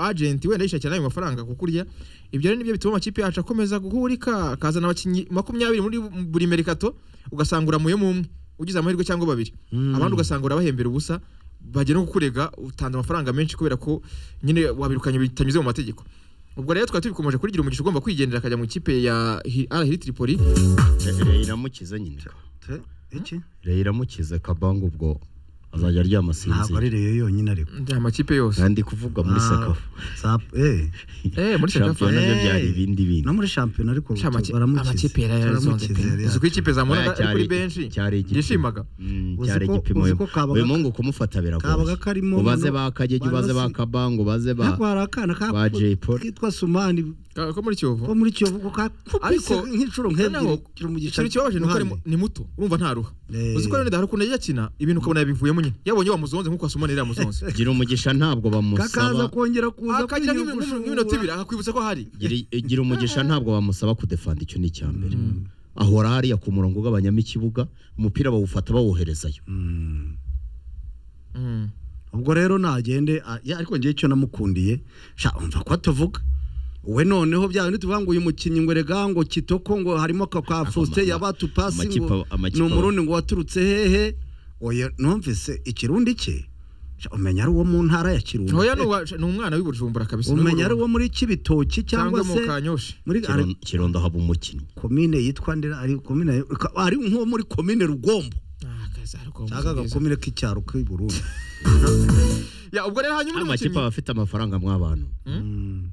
agenti wenda yishakira n'ayo mafaranga kuko urya ibyo rero nibyo bituma amakipe yacu akomeza guhurika akazana abakinnyi makumyabiri muri buri merikato ugasanga uramuyemo umwe ugize amahirwe cyangwa babiri abandi ugasanga urabahembera ubusa bagera no kukurega utanze amafaranga menshi kubera ko nyine wabirukanye bitanyuze mu mategeko ubwo rero twari tubikomeje kurigira umugisha ugomba kwigendera akajya mu ikipe ya arahiri tripoli Re- iramukiza nyine Te- iki Re- iramukiza kabanga ubwo azajya aryama ntabwo sinzi ari reyo yonyine ariko nta amakipe yose kandi kuvuga muri Ah, sekafu Sap- eh, eh muri shampiyona shampiyona byo Eh. byari ibindi bindi no muri shampiyona ariko Sha, amaki- baramukize. amakipe yari yarazonze Baramukize, pe yari uzi ko ikipe zamura Oya, ari kuri cyari- benshi cyari igipimo. yishimaga Mm, Uzi cyari ko- igipimo uzi uyu ko kabaga- uyu mungu kumufata kabaga biragoye karimo ubaze noneho- ba kagege ubaze ba Banosi- kabanga ubaze ba ariko hari akana ka- ba Jay Polly. kitwa sumani Ka- ko muri kiyovu ko muri kiyovu ko kakubise Ariko- nk'inshuro noneho nk'ebyiri kiri mu gice ikintu kibabaje ni uko ari mu- ni muto urumva nta ruha Eh. uzi ko rero hari ukuntu yagiye akina ibintu ukabona yabivuyemo nyine yabonye bamuzonze nk'uko asuma nari yamuzonze gira umugisha ntabwo kakaza bamusaba kongera kuza akagira nk'ibintu- nk'ibintu- nk'iminota ibiri akakwibutsa ko hari Gira- gira umugisha ntabwo bamusaba kudefanda icyo ni icya mbere ahora hariya ku murongo ugabanyamo ikibuga umupira bawufata bawoherezayo Mm. ubwo rero nagende a- ya, ariko ngewe icyo namukundiye sha umva ko tuvuga we noneho bya bindi tuvuga ngo uyu mukinnyi ngo erega ngo kitoko ngo harimo ka ka Faustin ama- yabatu pasi amakipe ngo aba- amakipe ni aba- umurundi ngo waturutse hehe oya numvise ikirundi cye sha umenya ari uwo mu ntara ya Kirundo Oya ni uwa- ni umwana w'i Bujumbura kabisa umenya ari uwo muri Kibitoki cyangwa cyangwa mu se Kanyosha muri ari- Kiron- kirondo haba umukinnyi komine yitwa ndera ari komine ari nko muri komine rugombo Ah, kaza hari kuba cyangwa umusubizo. agakomine k'icyaro k'i Burundi Ya, ubwo rero hanyuma undi amakipe mukinnyi aba afite amafaranga mw'abantu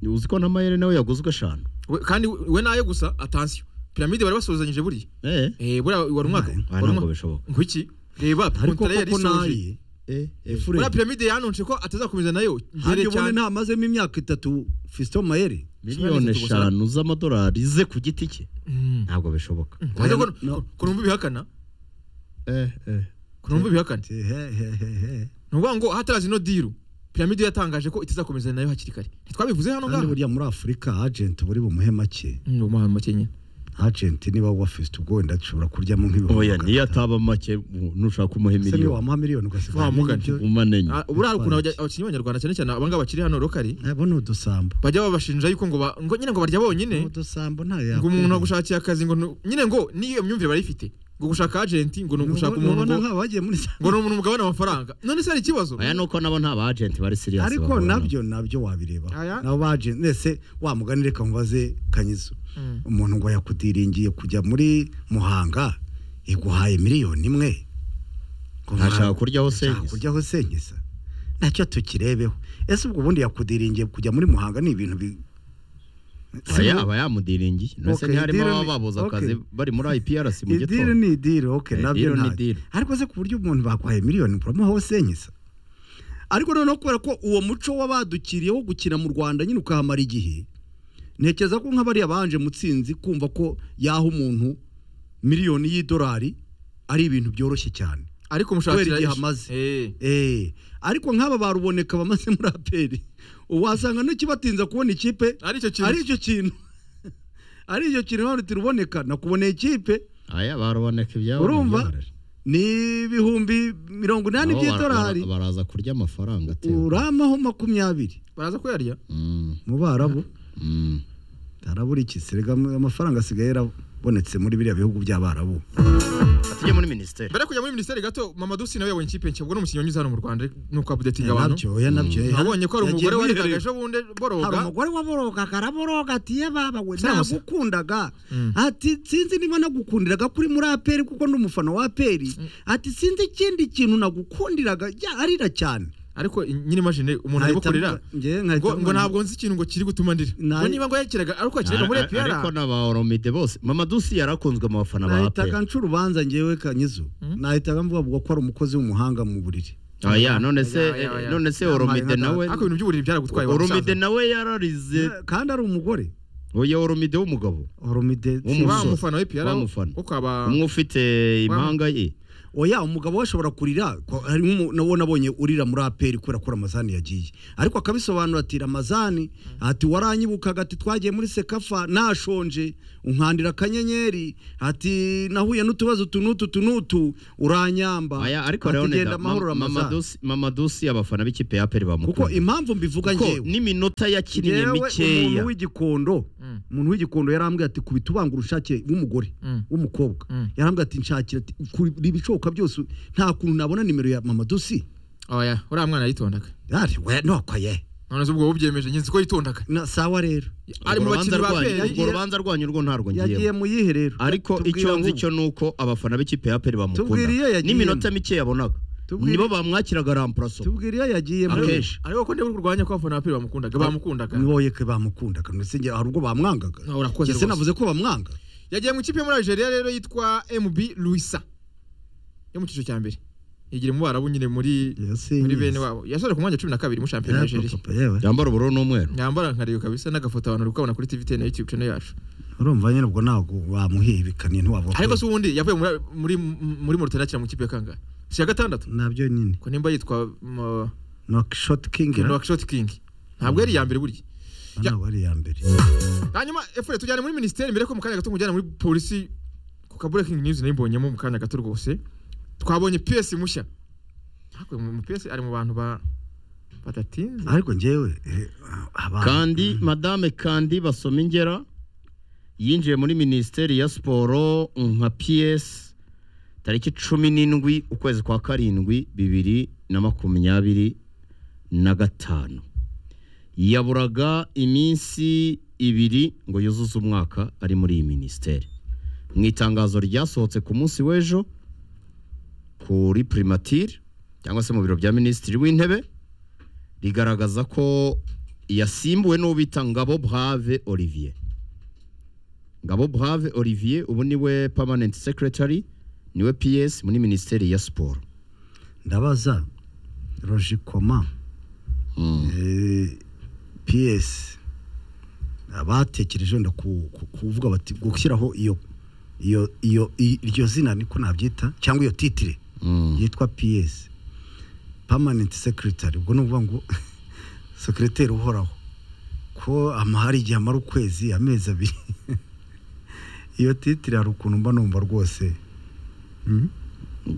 uzi ko na mayere nawe yaguzwe eshanu We- kandi we we nayo gusa atansiyo piramide bari basuhuzanyije buriya Eh, Eh, buriya wari umwaka Nayo. Ah, wari ntabwo umwa- bishoboka. ngwiki reba ariko kontara yari koko isoje naye eh, eh, buriya piramide yanonje ko atazakomeza nayo mbere hajya ubone cyane ntamazemo imyaka itatu fisito mayeri miliyoni eshanu z'amadolari ze ku giti cye Mm. ntabwo bishoboka Ariko Oya, ko- no. ko numva ibihakana Eh, eh. ko numva ibihakana He, he, he, he. ni ukuvuga ngo hataraza ino diru piramide yatangaje ko itazakomeza nayo hakiri kare ntitwabivuze hano kandi ngaha burya muri afurika agenti buri bumuhe make Mm, ni umuhanga makenya agenti niba wa fisito ubwo wenda ashobora kuryamo nk'ibihumbi oya magana niyo atanu. ataba make mu- nushaka kumuha Ese niba miliyoni wamuha miliyoni ugasiga Wamugana. ibyo- umanenye Ah, buriya hari ukuntu abajya- abakinnyi b'abanyarwanda cyane cyane abangaba bakiri hano rokari Eh, bo ni udusambo bajya babashinja yuko ngo ba- ngo nyine ngo barya bonyine udusambo nta ngo umuntu agushakiye akazi ngo nu- nyine ngo niyo myumvire barayifite ngo gushaka agenti ngo ni ugushaka umuntu ngo nk'aba bagiye muri za- ngo ni umuntu mugabane amafaranga none se hari ikibazo aya nuko nabo nta ba agent bari serious ariko bahura nabyo nabyo wabireba Aya. nabo baje nese wamugani reka nkubaze kanyizo umuntu ngo yakudiringiye kujya muri muhanga iguhaye miliyoni imwe Ngo Ntashaka nta- kuryaho ntashaka senkisa. kuryaho senkisa ntacyo tukirebeho ese ubwo ubundi yakudiringiye kujya muri muhanga ni ibintu bi nawe. Oya, aba yamudiringiye nose Okay, ntiharimo idire ni- ababa babuze akazi okay. bari muri IPRC mu idire gitondo ni idire oke Eh, nabyo deal ni nta- deal. ariko se ku buryo umuntu baguhaye miliyoni uramuhaho senkisa ariko noneho kubera ko uwo muco w'abadukiriye wo gukina mu rwanda nyine ukahamara igihe ntekereza ko nk'abariya banje mutsinzi kumva ko yaha umuntu miliyoni y'idolari ari ibintu byoroshye cyane ariko umushakira kubera igihe ish- amaze. Eh. Eh, ariko nk'aba baruboneka bamaze muri aperi wasanga ntikibatinza kubona ikipe ari icyo kintu ari icyo kintu ari icyo kintu none turuboneka nakuboneye ikipe aya baruboneka ibyabo urumva ntibyarare. ni ibihumbi mirongo inani Nabo bara- by'idolari bara- baraza kurya amafaranga atewe uramaho makumyabiri baraza kuyarya Mm, mu barabu mm. arabura iki serega amafaranga asigaye yarabonetse muri biriya bihugu by'abarabu tujye muri minisiteri mbere yo kujya muri minisiteri gato mama dusi nawe yabonye ikipe nshya ubwo ni umukinnyi wanyuze hano mu rwanda nuko abudetinga abantu nabyo oya nabyo oya. abonye ko hari Yagiye umugore mwiherero. warekaga ejo bundi hari boroga umugore waborogaga araboroga ati ye baba we Sinamusa. nagukundaga Mm. ati sinzi niba nagukundiraga kuri muri aperi kuko ndi umufana wa aperi ati sinzi ikindi kintu nagukundiraga ya arira cyane ariko nyine imagine umuntu arimo Nkahita kurira mvuga- njye nkahita ngo ngo mvuga- ntabwo nzi ikintu ngo kiri gutuma ndira Na- ngo niba ngo yakiraga ariko yakiraga muri epr ariko n'aba oromide bose mama dusi yarakunzwe mu bafana ba nahitaga aperi nca urubanza ngewe kanyizo nahitaga mvuga ngo ko ari umukozi w'umuhanga mu buriri aya none se Oya, oya, oya. none se Yampaye nka oromide nawe ariko ibintu by'uburiri byaragutwaye wa oromide musaza. nawe yararize kandi ari umugore oya oromide w'umugabo oromide W'umusore. wa mufana wa epr Wa mufana. ukaba umwe ufite impanga ye oya umugabo we ashobora kurira ko- hari nk'umu- nawo nabonye urira muri aperi kubera ko ramazani yagiye ariko akabisobanura ati ramazani ati waranyibukaga ati twagiye muri sekafa nashonje unkandira akanyenyeri ati nahuye n'utubazo tu n'utu tu n'utu uranyamba Aya, ariko Ati, rero genda amahoro ramazani mamadusi abafana b'ikipe ya peri kuko bamukunda impamvu mbivuga Kuko njyewe n'iminota yakiniye Njyewe mikeya umuntu w'igikondo umuntu w'igikondo yarambwiye ati kubita ubangura ushake w'umugore Mm. w'umukobwa Mm. yarambwiye ati nshakira ati kuri ibishoboka byose nta kuntu nabona nimero ya mama dosi oya uriya mwana yitondaga yari we noko ye none se ubwo wabyemeje ngenzi ko yitondaga na sawa rero ari mu bakinnyi ba urwo peri rubanza rwanyu rwo ntarwo yagiye ngiyemo mu yihe rero ariko Tubwira icyo nzi ahubwo. cyo nuko abafana b'ikipe ya peri Tubwira iyo bamukunda yagiyemo. n'iminota mikeya yabonaga Tubwira- nibo bamwakiraga rampuraso tubwira iyo yagiye mu Akenshi. ariko ko ndeba kurwanya ko abafana ba peri bamukundaga bamukundaga niboye ko bamukundaga ndetse ngira hari ubwo bamwangaga No, urakoze Njye rwose. navuze ko bamwanga yagiye mu ikipe yo muri Algeria rero yitwa MB Luisa yo mu cyiciro cya mbere yigira mu barabu nyine muri Yasinyise. muri bene wabo yasoje ku mwanya wa cumi na kabiri mu shampiyona ya Algeria Papa, yewe yambara ubururu n'umweru nyambara nkareba kabisa n'agafoto abantu uri kubona kuri TV na YouTube channel yacu urumva nyine ubwo ntabwo wamuhebekaniye ntiwavuga ariko se ubundi yavuye muri muri muri Mauritania akina mu ikipe ya kangahe si ya gatandatu nabyo nyine ko nimba yitwa mo- nokishoti kingi Noak Shot King ntabwo yari iya mbere burya ntabwo ari iya mbere hanyuma efure tujyane muri minisiteri mbere ko mu kanya gato nkujyana muri polisi ku ka breaking news nayimbonyemo mu kanya gato rwose twabonye PS mushya ariko mu PS ari mu bantu ba badatinze ariko njyewe eh, abantu- kandi madame kandi basoma ingera yinjiye muri minisiteri ya siporo nka piyesi tariki cumi n'indwi ukwezi kwa karindwi bibiri na makumyabiri na gatanu yaburaga iminsi ibiri ngo yuzuze umwaka ari muri iyi minisiteri mu itangazo ryasohotse ku munsi w'ejo kuri primatire cyangwa se mu biro bya minisitiri w'intebe rigaragaza ko yasimbuwe n'uwo bita Ngabo Brave Olivier Ngabo Brave Olivier ubu niwe permanent secretary niwe PS muri minisiteri ya siporo ndabaza roji koma eh, ps abatekereje wenda ku- ku- kuvuga bati gushyiraho iyo iyo iyo i- iryo zina niko nabyita cyangwa iyo titire Mm. yitwa ps permanent secretary ubwo ni ukuvuga ngo sekreteri uhoraho ko amahari igihe amara ukwezi amezi abiri iyo titire hari ukuntu mba numva rwose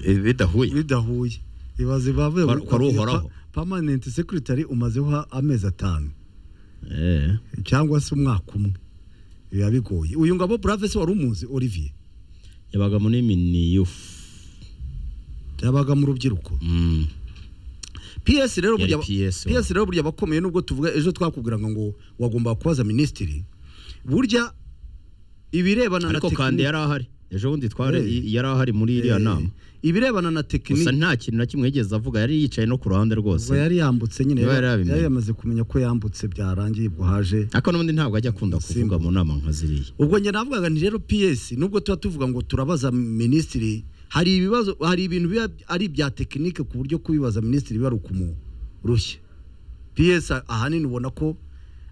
Eh, bidahuye bidahuye ibaze bavuye Kwari- kwari uhoraho. permanent secretary umazeho amezi atanu Eh. cyangwa se umwaka umwe biba bigoye uyu ngabo brave se wari umuzi olivier yabaga muri miniyufu yabaga mu rubyiruko ps rero Yari burya PS, wa. ps rero burya abakomeye nubwo tuvuga ejo twakubwiraga ngo wagomba kubaza minisitiri burya ibirebana na ariko kandi tekiniki yari ahari ejo bundi twari Eh. i- yari ahari muri iriya nama ibirebana na gusa tekiniki nta kintu na kimwe yigeze avuga yari yicaye no ku ruhande ubwo rwose yari yambutse nyine Niba yari yari yabimenye. yari yamaze kumenya ko yambutse byarangiye ubwo haje ariko n'ubundi ntabwo ajya akunda kuvuga mu nama nka ziriya ubwo njye navugaga nti rero PS nubwo tuba tuvuga ngo turabaza minisitiri hari ibibazo hari ibintu biba ari ibya tekinike ku buryo kubibaza minisitiri biba ari ukumurushya PS a- ahanini ubona ko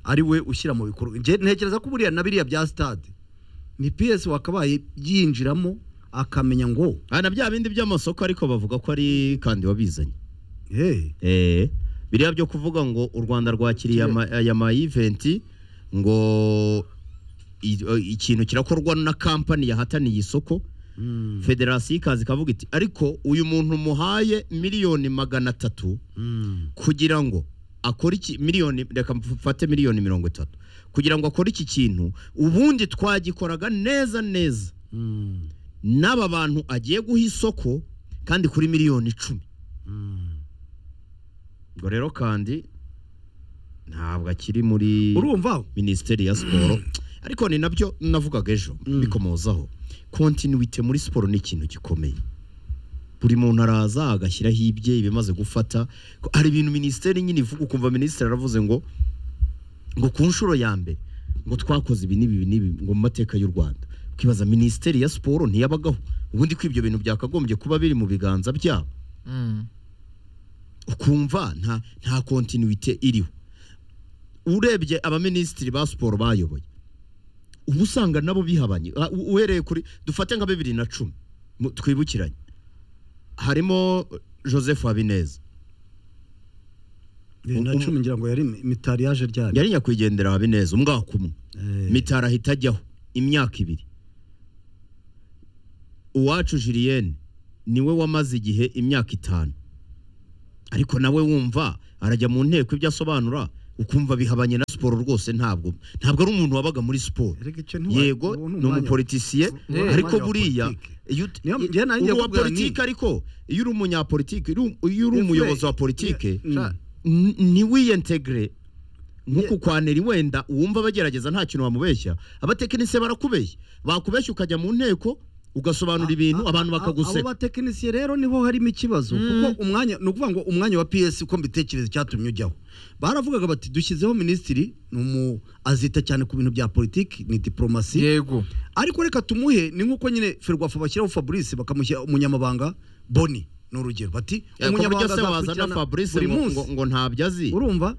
ari we ushyira mu bikorwa Njye ntekereza ko buriya na biriya bya stade ni PS wakabaye yinjiramo akamenya ngo Ah, na bya bindi by'amasoko ariko bavuga ko ari kandi wabizanye hey, Eh, biriya byo kuvuga ngo u Rwanda rwakiriye ama- aya ma event ngo i- o- ikintu kirakorwa na kampani yahataniye isoko federasiyo ikaza ikavuga iti ariko uyu muntu muhaye miliyoni magana atatu kugira ngo akore iki miliyoni reka mfate miliyoni mirongo itatu kugira ngo akore iki kintu ubundi twagikoraga neza neza n'aba bantu agiye guha isoko kandi kuri miliyoni icumi ubwo rero kandi ntabwo akiri muri urumva minisiteri ya siporo ariko ni nabyo navugaga ejo bikomozaho kontinuwite muri siporo ni ikintu gikomeye buri muntu araza agashyiraho ibye ibimaze gufata Ko hari ibintu minisiteri nyine ivuga ukumva minisitiri aravuze ngo ngo ku nshuro ya mbere ngo twakoze ibi n'ibi n'ibi ngo mu mateka y'u Rwanda ukibaza minisiteri ya siporo ntiyabagaho ubundi ko ibyo bintu byakagombye kuba biri mu biganza byabo Mm. ukumva nta nta kontinuite iriho urebye abaminisitiri ba siporo bayoboye uba usanga nabo bihabanye Ah, u- uhereye kuri dufate nka bibiri na cumi mu- twibukiranye harimo joseph habineza Eh, na Um- cumi ngira ngo yari mitari yaje ryari yari nyakwigendera habineza umwaka umwe Eh, mitari ahita ajyaho imyaka ibiri uwacu julienne niwe wamaze igihe imyaka itanu ariko nawe wumva arajya mu nteko ibyo asobanura ukumva bihabanye na siporo rwose ntabwo ntabwo ari umuntu wabaga muri siporo erega icyo ntiwa- yego uwo ni umwanya- umupolitisiye uwo ni ariko umwanya wa buriya politiki. iyo ut- Niyo- njye nanjye uri uwa nakubwira nti- politiki ariko iyo uri umunyapolitiki uri- iyo uri Ifure- umuyobozi wa politiki Mm. Sha- n- ntiwiyentegere nk'uku kwa Neri wenda uwumva bagerageza nta kintu bamubeshya abatekinisiye barakubeshya bakubeshya ukajya mu nteko ugasobanura ibintu A- a- abantu a- Abo bakaguseka batekinisiye rero niho harimo ikibazo kuko umwanya ni ukuvuga ngo umwanya wa PS uko mbitekereza icyatumye ujyaho baravugaga bati dushyizeho minisitiri ni umu azita cyane ku bintu bya politiki ni diplomasi yego ariko reka tumuhe ni nk'uko nyine ferwafa bashyiraho fabrice bakamushyira umunyamabanga boni ni urugero bati ku buryo se wazana azakurikirana fabrice buri ngo- munsi ngo- ngo ntabyo azi urumva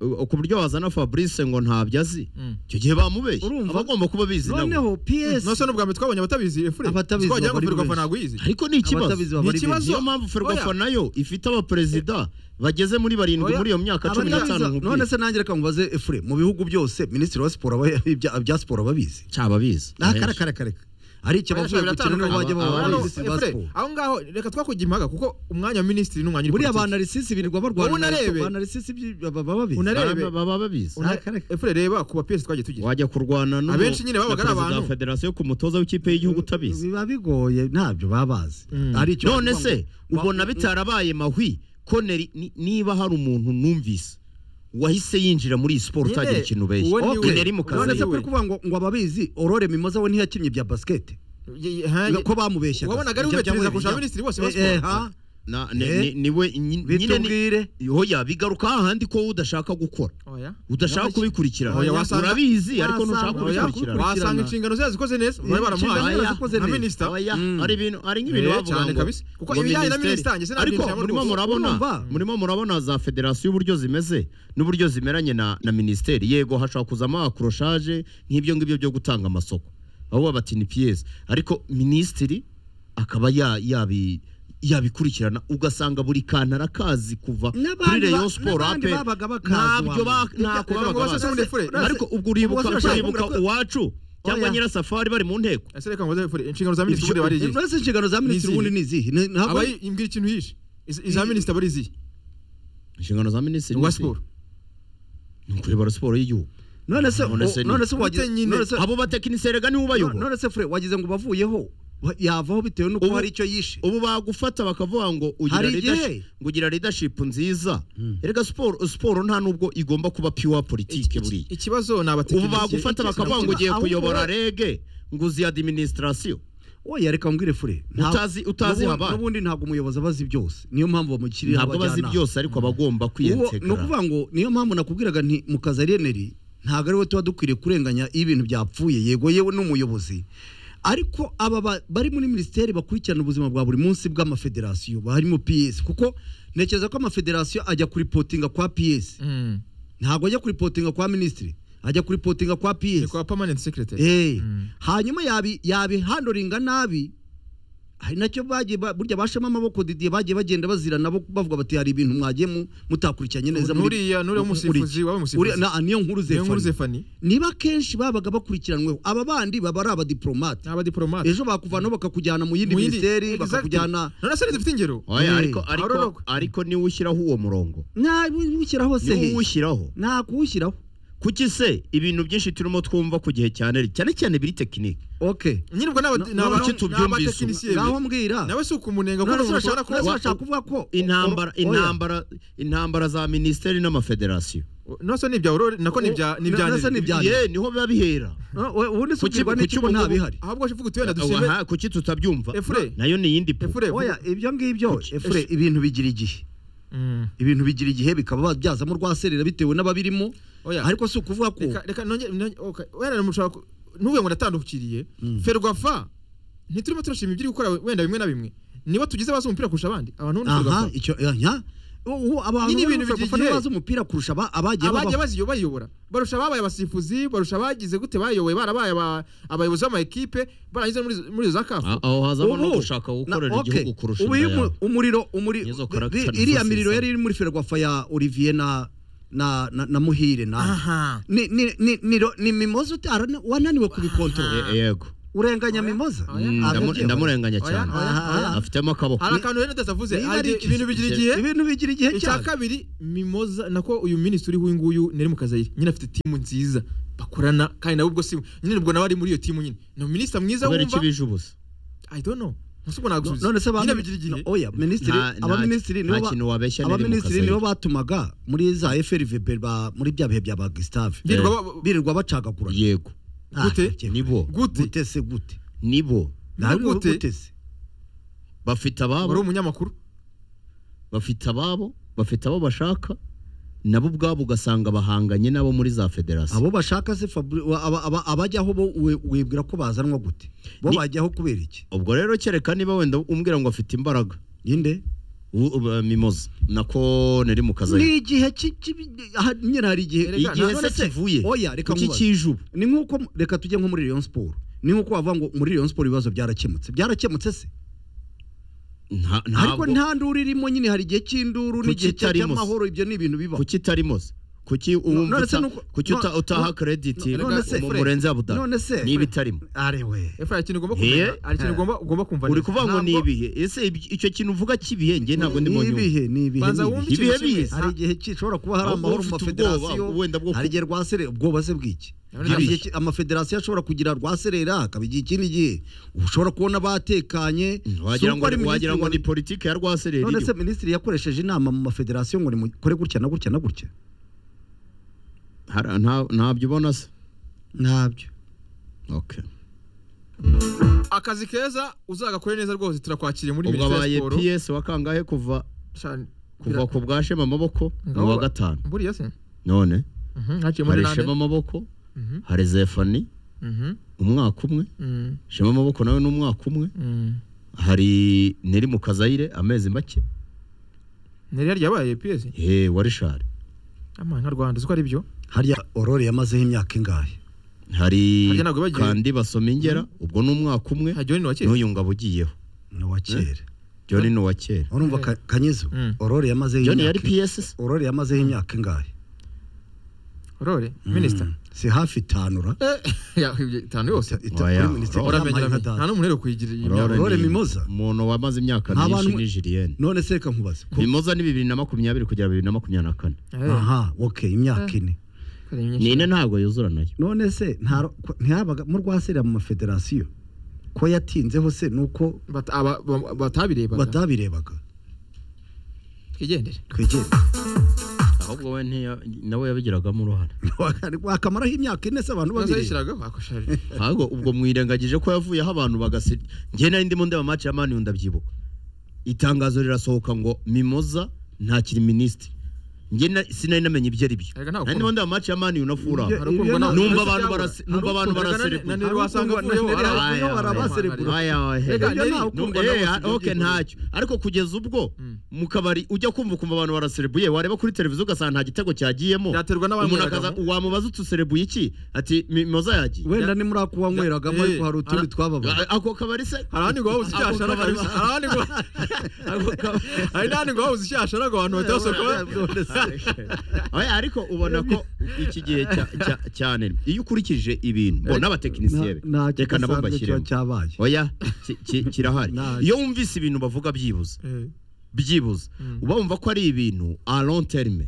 Uh, ku buryo wazana fabrice ngo ntabyo azi Mm. icyo gihe bamubeshya Urumva? aba agomba kuba abizi nawe noneho PS nose n'ubwa mbere twabonye abatabizi efure Abatabizi twagira ngo bari ferwafa benshi. ntabwo iyizi ariko ni ikibazo abatabizi Ni baba ari ikibazo. benshi. niyo mpamvu ferwafa Oya. nayo ifite abaperezida bageze muri barindwi Oya. muri iyo myaka cumi Abatabizi- n'itanu none nkubwiye se nanjye reka nkubaze efure mu bihugu byose minisitiri wa siporo aba- ibya- ibya siporo ababizi cyaba abizi nakara kare kare hari icyo bavuye gukina nibo bajya Aba- baba aba- minisitiri ba Efure, siporo aho ngaho reka twakujya impaga kuko umwanya wa minisitiri n'umwanya uri buriya abanarisisi birirwa barwana Wowe unarebe. abanarisisi baba babizi Unarebe. Baba- baba babizi efure reba ku bapiyesi twagiye tugira wajya kurwana n'umu- Abenshi nyine babaga ari na perezida abantu. wa federasiyo ku mutoza w'ikipe y'igihugu utabizi biba bigoye ntabyo baba bazi Mm. hari icyo none bavuga se ngo- ubona ngo- bitarabaye mahwi koneri ni- niba hari umuntu numvise wahise yinjira muri iyi siporo Nyine, utagira ikintu uwo ubeshya ni we. koneri mu None kazi se Ese kuri kuvuga ngo ngo ababizi Aurore Mimoza we ntiyakinnye bya basikete Ye- ye- ha- ko bamubeshyaga wabonaga ari umetiriza kurusha abaminisitiri bose ba Eh, eh, siporo. ha? Na- ni- Eh, ni- niwe nyi- nyine ni- bitubwire hoya bigaruka hahandi ko udashaka gukora Oya. udashaka Nyamasheke. kubikurikirana Oya, wasanga- urabizi ariko wasanga- ntushaka Oya, kubikurikirana wasanga inshingano ze yazikoze neza bari inshingano baramuhaye ze yazikoze nka neza. minisita Oya, Mm. ari ibintu ari nk'ibintu Eh, bavuga cyane ngo kabisa. Kuko ngo ibijyanye na minisiteri. minisita njye sinabyibuka ariko cyane murimo rwose. murabona Urumva? murimo murabona za federasiyo uburyo zimeze n'uburyo zimeranye na na minisiteri yego hashobora kuzamo akoroshaje nk'ibyo ngibyo byo gutanga amasoko aho bati ni piyesi ariko minisitiri akaba ya- yabi yabikurikirana ugasanga buri kantu arakazi kuva N'abandi kuri ba- reyo siporo n'abandi ape babaga bakazi ntabyo ba- wamenya. ntako Reka babaga ngo basubize bazi muri fure. ariko ubwo uribuka Ubwo basubize uribuka muri fure. uwacu cyangwa Oya. nyirasafari bari mu nteko Ese reka ngo efure inshingano za minisitiri ubundi bari izihe Uretse inshingano za minisitiri Ni ubundi ni izihe Ni- ntabwo Aba yi- mbwira ikintu yishe Iz- iza minisita bari izihe inshingano za minisitiri uwa ni izihe? siporo ni ukureba siporo y'igihugu none se None se o- ni- none se wagize Bite nyine? none se abo batekinisiye rega nibo no- ubayobora none se fure wagize ngo bavuyeho wa- yavaho bitewe n'uko Ubu- hari icyo yishe ubu bagufata bakavuga ngo ugira Hari igihe. leadership- ngo ugira leadership nziza erega siporo siporo nta nubwo igomba kuba pure politike Iki- buriya ikibazo ni ubu abatekinisiye bagufata Ikibazo- bakavuga ngo ugiye ahubwo- kuyobora rege ngo uzi administration oya reka mbwire fure Nta- Utazi- utazi n'ubu- habaye. n'ubundi ntabwo umuyobozi aba azi byose niyo mpamvu bamushyirira ntabwo bazi byose ariko abagomba Uwo- ni kwiyetekera ukuvuga ngo niyo mpamvu nakubwiraga nti mu kazi ari eneri ntabwo ari we tuba dukwiriye kurenganya iyo ibintu byapfuye yego yewe n'umuyobozi ariko aba ba- bari muri minisiteri bakurikirana ubuzima bwa buri munsi bw'amafederasiyo harimo piyesi kuko ntekereza ko amafederasiyo ajya kuripotinga kwa piyesi Mm. ntabwo ajya kuripotinga kwa minisitiri ajya kuripotinga kwa Ni piyesi kwa permanent secretary Eh, Mm. hanyuma yabi- yabihandoringa nabi hari nacyo bagiye ba- burya bashamo amaboko didiye bagiye bagenda bazira nabo bavuga bati hari ibintu mwagiye mu- mutakurikiranye neza muri- nuriya nuriya w'umusifuzi wabaye umusifuzi uriya na- niyo nkuru Niyo nkuru zefani zefani niba kenshi babaga bakurikiranweho aba bandi baba ari abadiporomate ni abadiporomate ejo bakuvanaho bakakujyana mu yindi Mu yindi- minisiteri Exactly. bakakujyana none se dufite ingero oya Eh, ariko ariko aroroka. ariko niwe ushyiraho uwo murongo ntabushyiraho se niwe he uwushyiraho ntakuwushyiraho kuki se ibintu byinshi turimo twumva ku gihe cyane cyane cyane biri tekinike oke nyirwa n'aba- No- n'aba- no, no, tubyumvise. n'abatekinisiye be. ngaho mbwira nawe si ukumunenga kuko None ari se umuntu ushobora bashaka- none se kuba bashaka kuvuga ko intambara Oya. intambara intambara za minisiteri n'amafederasiyo nose ni ibya aurore nako ni ibya ni ibya None se ni nyiri. ibya- Byanyuma. ye niho biba bihera No, we- ubundi se Kuki- ubwirwa kuki n'iki ko nta ubungubu- bihari ahubwo ushobwa utubenda dusimbe Aha, kuki tutabyumva Efure. nayo ni iyindi po efure oya vuga. ibyo ngibyo Kuki- efure ibintu bigira igihe Mm. ibintu bigira igihe bikaba babyazamo rwaserera bitewe n'ababirimo Oya. ariko si ukuvuga ko reka reka nonge nonge- okay. wenda mushobora ku- ntuvuge ngo natandukiriye ferwafa ntiturimo turashima ibyo uri gukora wenda bimwe na bimwe niba tugize bazi umupira kurusha abandi abantu bo ni aha ferwafa icyo aha ubu abantu Nyine ibintu b'abafana bigiye. bazi umupira kurusha aba- abagiye abagiye babaho baziyo- bayiyobora barusha ababaye abasifuzi barusha abagize gute bayoboye barabaye aba- abayobozi b'amakipe barangiza no muri izo- muri izo za kafu A- aho hazamo no Ubu- gushaka gukorera na- okay. igihugu kurusha Ubu iyo indaya umu- umuriro umuri- Nizo character ri- iriya nziza miriro zizana. yari iri muri ferwafa ya Olivier na na na, na Muhire na aha ni ni ni ni, ro- ni mimoza utara wananiwe kubikontorora E- yego urenganya mimoza Oya, Mm, oya. ndamu- ndamurenganya Oya, cyane oya, oya. afitemo akaboko hari akantu rero ndasavuze Niba ari iki- ibintu bigira igihe ibintu bigira igihe icya cyane kabiri mimoza nako uyu minisitiri w'uyu nguyu nari mu kazayire nyine afite timu nziza bakorana kandi nawe ubwo si nyine ubwo nawe ari muri iyo timu nyine ni umuminisita mwiza kubera iki wumva bije ubusa i don't know nkusi ubwo No- nagusubiza none se nyine abantu bigira igihe no- oya minisitiri Nta- nta- abaminisitiri nta nibo ba- kintu wabeshya niri mu abaminisitiri kazi. nibo batumaga muri za FRVB ba- muri bya bihe bya ba Gustave Birirwa Eh. ba- birirwa bacagagura yego Gute? nibo Gute? gute se gute nibo Ntabwo gute? gute se bafite wari ababo umunyamakuru bafite ababo bafite abo bashaka nabo ubwabo ugasanga bahanganye nabo muri za federasiyo abo bashaka se Fabri- wa- aba- aba- abajyaho bo we- wibwira ko bazanwa gute bo Ni- bajyaho kubera iki ubwo rero kereka niba wenda umbwira ngo afite imbaraga ninde u- u- mimoza nako nari mu kazi ni igihe ki- ki- aha, nyine hari igihe Erega igihe none se se- kivuye oya reka kuki nkubaze. kije ubu ni nkuko reka tujye nko muri Rayon Sport ni nkuko bavuga ngo muri Rayon Sport ibibazo byarakemutse byarakemutse se Nta- ariko ntabwo nta nduru irimo nyine hari igihe cy'induru Kuki n'igihe cya- itarimo se? cy'amahoro ibyo ni ibintu bibaho kuki itarimo se kuki uwumva none se uta- nuko- kuki uta- no- utaha no- krediti no- none se- umurenzi abudara none se- niba itarimo arewe efra hari ikintu ugomba Eh. kumenya hari ikintu ugomba ugomba kumva uri neza. kuvuga ngo ni Ntabwo- ibihe ese ibi- icyo kintu uvuga cy'ibihe njye ntabwo ndimo nyuma ibihe ni ibihe banza ni wumve ibihe. Ibihe ikintu kimwe bihe. hari igihe ki- ishobora kuba hari Ahubwo amahoro mu ufite ubwoba, mafederasiyo wenda bwo ku- hari igihe rwasere ubwoba se bw'iki None hari se- igihe ki- amafederasiyo ashobora kugira rwaserera hakaba igihe ikindi gihe uba ushobora kubona batekanye si wagira uko ngo ari minisitiri wagira ngo ngo- ni politiki ya rwasereri none se minisitiri yakoresheje inama mu mafederasiyo ngo nimukore gutya na gutya na gutya ntabyo ubona se ntabyo Okay. akazi keza uzagakore neza rwose turakwakiriye muri ubwo minisiteri abaye siporo ps wakangahe kuva Shani- kuva ku bwa shema amaboko ni Ngaho uwa ba- gatanu buriya se none Mhm, haciye muri hari nande shema amaboko Mhm, hari zefani mhm, umwaka umwe mhm, shema amaboko nawe ni umwaka umwe mhm. hari neri mu kazayire amezi make ni rero ryabaye piyesi he wa rishari amana nka rwanda uzi ko ari byo harya orore yamazeho imyaka ingahe hari Harya ntabwo bagiye- kandi basoma ingera ubwo ni umwaka umwe hajyaho ni wa kera n'uyu ngabo ugiyeho ni uwa kera john ni uwa kera urumva Ka- kanyizo Mm. orore yamazeho john imyaka yari ps orore yamazeho imyaka ingahe orore minisita Mm. si hafi itanura itanu yose Oya, uramenyera nta n'umuntu rero kuyigira iyi myaka Aurore Mimoza. umuntu wamaze imyaka Nta myinshi bantu- ni jiriyene none se reka nkubaze ko- mimoza ni bibiri na makumyabiri kugera bibiri na makumyabiri na kane Eh, aha ok imyaka ine kare nyinshi. nine ntabwo yuzura nayo none se nta- ko- ntihabaga mu rwasirira mu mafederasiyo ko yatinzeho se ni uko Bata- aba- ba- batabirebaga batabirebaga twigendere twegere ahubwo we ntiya- nawe yabigiragamo uruhare wakamaraho imyaka ine se abantu nazo babireba yishyiragaho akosha ahubwo ubwo mwirengagije ko yavuyeho abantu bagasi njye nari ndimo ndeba match ya mani ndabyibuka itangazo rirasohoka ngo mimoza ntakiri minisitiri njye na- sinari namenye ibyo ari byo Erega nta nari ndimo ndeba match ya mani na fura Ibyo- ibyo nta- Numva abantu barase- numva abantu baraserebura. nanero wasanga Harukundwa na avuyeho Neri ara- havuyeho, barabaserebura. Aya, aya, Erega aya. Ibyo Neri- nta Num- ukundwa eh, n'abose ok byagiye ntacyo ariko kugeza ubwo Mm. mu kabari ujya kumva ukumva abantu baraserebuye wareba kuri televiziyo ugasanga nta gitego cyagiyemo Byaterwa umuntu n'abanyweraga akaza mo. wamubaza utuserebuye iki ati mimoza yagiye wenda ni muri ako wanyweragamo Eh, ariko hari utundi ara- twababaga A- ako kabari se hari ahandi ngo wabuze icyashara kabisa hari ahandi ngo hari n'ahandi ngo wabuze icyashara ngo abantu batasohoka None se- Oya, ariko ubona ko iki gihe cya- cya- cyane iyo ukurikije ibintu bo n'abatekinisiye be nta- ntacyo reka nabo udasanzwe kiba mbashyiremo cyabaye oya ki- ki- kirahari Nta- iyo wumvise ibintu bavuga byibuze Eh, byibuze Mm. uba wumva ko ari ibintu a long terme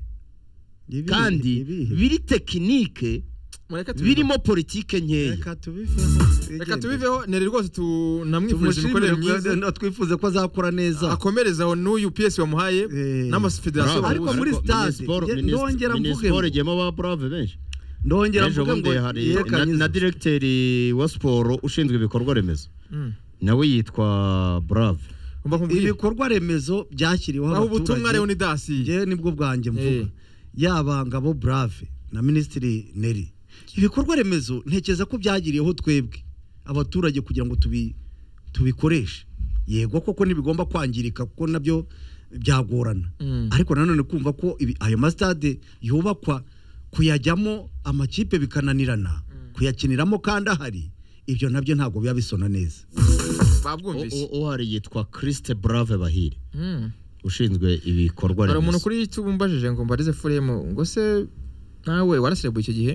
Ibihe, kandi ibihe. biri tekinike mureke tubiveho. birimo politike nkeya reka tubiveho reka tubiveho nere rwose tunamwifurije tumushimire imikorere kuko myiza twifuze ko azakora neza akomerezaho n'uyu piyesi wamuhaye Eh. n'amafederasiyo Bravo. ariko bahuza. muri Ariko stade, Minisiporo- nge- Minisiporo- ndongera mvuge ngo- Minisiporo igiyemo ba brave benshi ndongera ejo mvuga ngo bundi hari ye na, Kanyizo. na direkteri wa siporo ushinzwe ibikorwa remezo Mm. nawe yitwa brave Ngomba kumubwira. ibikorwa remezo byashyiriweho aho ubutumwa rero abaturage ni dasi ngewe nibwo bwanjye mvuga Eh. yaba ngabo brave na minisitiri neri ibikorwa remezo ntekereza ko byagiriyeho twebwe abaturage kugira ngo tubi- tubikoreshe yego koko ntibigomba kwangirika kuko nabyo byagorana Mm. ariko nanone kumva ko ibi- ayo masitade yubakwa kuyajyamo amakipe bikananirana kuyakiniramo kandi ahari ibyo nabyo ntabwo biba bisona neza babwumvise uhari yitwa christe brave bahire Mm. ushinzwe ibikorwa hari umuntu remezo kuri youtube umbajije ngo mbarize furemu ngo se nawe waraserebuye icyo gihe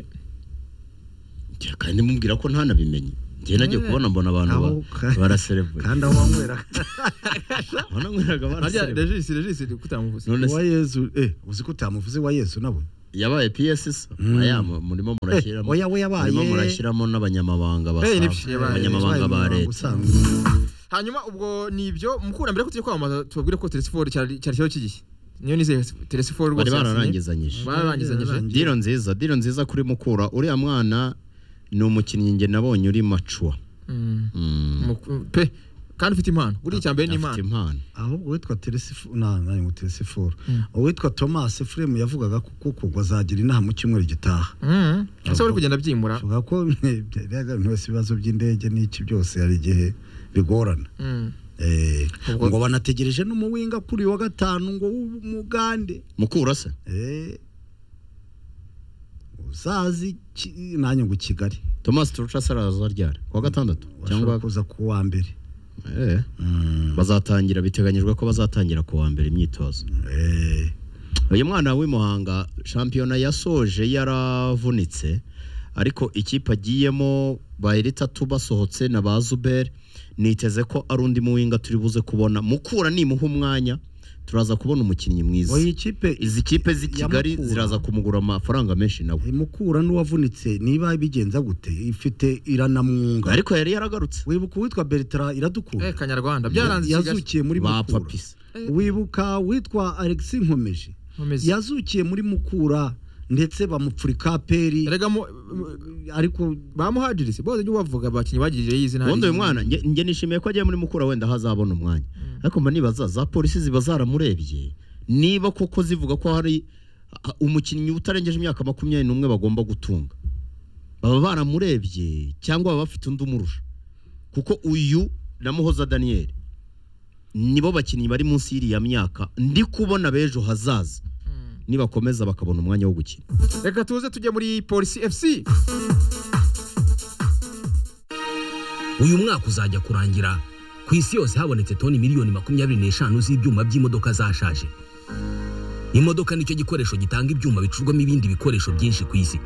Njye kandi mubwira ko ntanabimenye njye nagiye kubona mbona abantu ba- Aho ka- baraserebuye kandi aho wanywera Mbona nkwiraga harya baraserebuye regisi regisi kutamuvuze none se wa yesu eh uzi ko utamuvuze wa yesu nawe yabaye PSS aya mu- murimo murashyiramo oya, we yabaye. murimo murashyiramo n'abanyamabanga ba Eh, SAF, nibyo, yabaye. abanyamabanga ba Wabaye leta usanzwe. hanyuma ubwo ni ibyo mukurambere ko tugiye kwamamaza tubabwire ko telesiforo cyari cyari ikibazo cy'igi niyo nizeye telesiforo rwose bari yasinye. bararangizanyije bararangizanyije Bararangizanyije. diro nziza diro nziza kuri mukura uriya mwana ni umukinnyi njye nabonye uri macua Mm. Mm, Mu- pe kandi ufite impano buriya icya mbere ni afite impano impano ahubwo uwitwa teresifu nange ngo teresifu uwitwa tomasi furemu yavugaga ko kuko ngo azagira inama mu cyumweru gitaha Mm. ese bari kugenda byimura avuga ko byaga buri wese ibibazo by'indege n'iki byose hari igihe bigorana Mm. Eh, Ubwo- ngo banategereje n'umuwinga kuri uyu wa gatanu ngo w'umugande mukura se Eh, uzazi ki- nanjye ngo kigali thomas turucas araza ryari kuwa gatandatu washobora cyangwa kuza ku wa mbere Eh, Mm, bazatangira biteganyijwe ko bazatangira ku wa mbere imyitozo eh, uyu mwana w'i Muhanga shampiyona yasoje yaravunitse ariko ikipe agiyemo bahirita tubasohotse na ba zuberi niteze ko ari undi muwinga turi buze kubona mukura nimuha umwanya turaza kubona umukinnyi mwiza oya ikipe izi kipe z'i kigali Yamukura. ziraza kumugura amafaranga menshi nawe imukura n'uwavunitse niba bigenza gute ifite iranamwunga ariko yari yaragarutse wibuka uwitwa bertara eh iradukunda kanyarwanda byaranze kigali yazukiye muri bapfa mukura pisi wibuka witwa alex nkomeje nkomeze yazukiye muri mukura ndetse bamupfurika peri erega mu- ariko bamuhajirize bose nibo bavuga abakinnyi bagirire y'izina ubundi uyu izina. mwana nge nge nishimiye ko agiye muri mukura wenda hazabona umwanya ariko mba nibaza za polisi ziba zaramurebye niba koko zivuga ko hari a- umukinnyi utarengeje imyaka makumyabiri n'umwe bagomba gutunga baba baramurebye cyangwa baba bafite undi umurusha kuko uyu na muhoza daniyeli nibo bakinnyi bari munsi y'iriya myaka ndi kubona b'ejo hazaza Mm. nibakomeza bakabona umwanya wo gukina reka tuze tujye muri polisi fc uyu mwaka uzajya kurangira ku isi yose habonetse toni miliyoni makumyabiri n'eshanu z'ibyuma by'imodoka zashaje imodoka nicyo gikoresho gitanga ibyuma bicurwamo ibindi bikoresho byinshi ku isi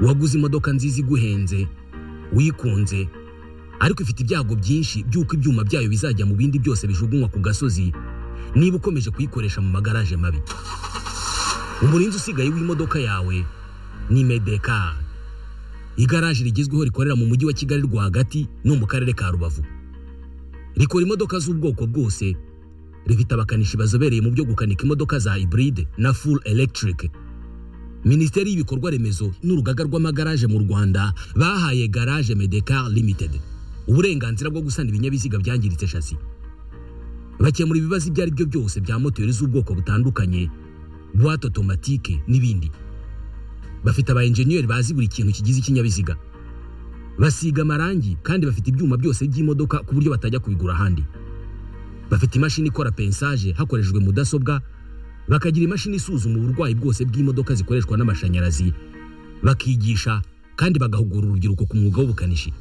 waguze imodoka nziza iguhenze wikunze ariko ifite ibyago byinshi by'uko ibyuma byayo bizajya mu bindi byose bijugunywa ku gasozi niba ukomeje kuyikoresha mu magaraje mabi umurinzi usigaye w'imodoka yawe ni medekari igaraje rigezweho rikorera mu mujyi wa kigali rwagati no mu karere ka rubavu rikora imodoka z'ubwoko bwose rifite abakanishi bazobereye mu byo gukanika imodoka za hybride na full electric minisiteri y'ibikorwa remezo n'urugaga rw'amagaraje mu rwanda bahaye garage medecar limited uburenganzira bwo gusana ibinyabiziga byangiritse shasi bakemura ibibazo ibyo ari byo byose bya moteri z'ubwoko butandukanye buwate otomatike n'ibindi bafite aba enjeniyeri bazi buri kintu kigize ikinyabiziga basiga amarangi kandi bafite ibyuma byose by'imodoka ku buryo batajya kubigura ahandi bafite imashini ikora pensaje hakoreshejwe mudasobwa bakagira imashini isuzuma uburwayi bwose bw'imodoka zikoreshwa n'amashanyarazi bakigisha kandi bagahugura urubyiruko ku mwuga w'ubukanishi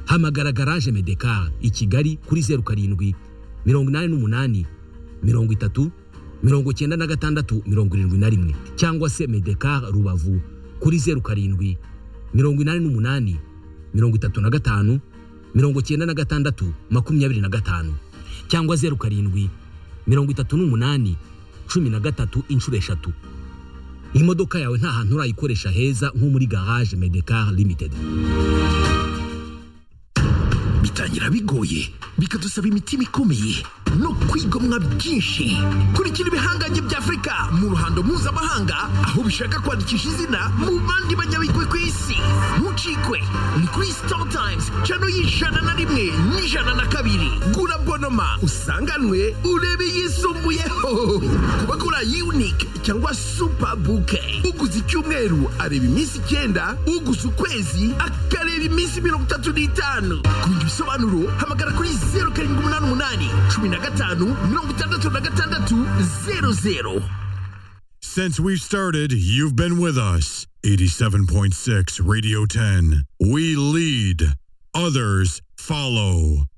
hamagara garaje medekar i kigali kuri zeru karindwi mirongo inani n'umunani mirongo itatu mirongo icyenda na gatandatu mirongo irindwi na rimwe cyangwa se medekar rubavu kuri zeru karindwi mirongo inani n'umunani mirongo itatu na gatanu mirongo icyenda na gatandatu makumyabiri na gatanu cyangwa zeru karindwi mirongo itatu n'umunani cumi na gatatu inshuro eshatu imodoka yawe nta hantu urayikoresha heza nko muri garage medekar limited bitangira bigoye bikadusaba imitima ikomeye no kwigomwa byinshi kurikira ibihangange bya afurika mu ruhando mpuzamahanga aho bishaka kwandikisha izina mu bandi banyabigwi ku isi mucikwe ni kuri star times cano y'ijana na rimwe n'ijana na kabiri gura bonoma usanganwe urebe yisumbuyeho ku bagura unique cyangwa super bouquet uguze icyumweru areba iminsi icyenda uguze ukwezi akareba iminsi mirongo itatu n'itanu ku bindi bisobanuro hamagara kuri zeru karindwi umunani umunani cumi na gatanu mirongo itandatu na gatandatu zeru zeru Since we've started, you've been with us. 87.6 Radio 10. We lead, others follow.